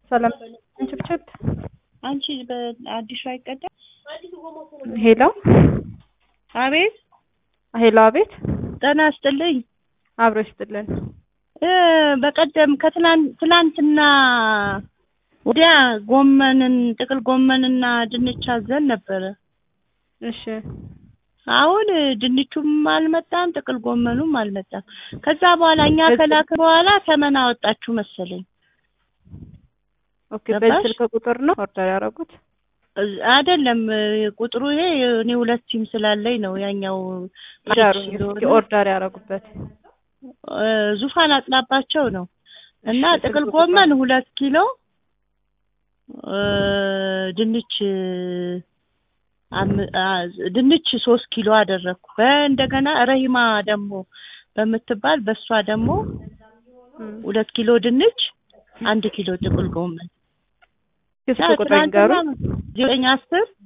ሰላም ችብችብ አንቺ በአዲሱ አይቀዳም? ሄሎ አቤት ሄሎ፣ አቤት ጤና ይስጥልኝ። አብሮ ይስጥልን። እ በቀደም ከትላንት ትላንትና ወዲያ ጎመንን ጥቅል ጎመንና ድንች አዘን ነበረ። እሺ አሁን ድንቹም አልመጣም፣ ጥቅል ጎመኑም አልመጣም። ከዛ በኋላ እኛ ከላክ በኋላ ተመን አወጣችሁ መሰለኝ። ኦኬ። ገባሽ? በዚህ ስልክ ቁጥር ነው ኦርደር ያደረጉት? እ- አይደለም ቁጥሩ ይሄ እኔ ሁለት ሲም ስላለኝ ነው። ያኛው ዳሩኝ እስኪ ኦርደር ያደረጉበት እ፣ ዙፋን አጥናባቸው ነው እና እሺ፣ ጥቅል ስልክ ጎመን ሁለት ኪሎ እ፣ ድንች አም- አ- ድንች ሶስት ኪሎ አደረግኩ። በእንደገና ረሂማ ደግሞ በምትባል በእሷ ደግሞ እም፣ ሁለት ኪሎ ድንች አንድ ኪሎ ጥቅል ጎመን እስኪ ስልክ ቁጥር ይንገሩ። ዘጠኝ አስር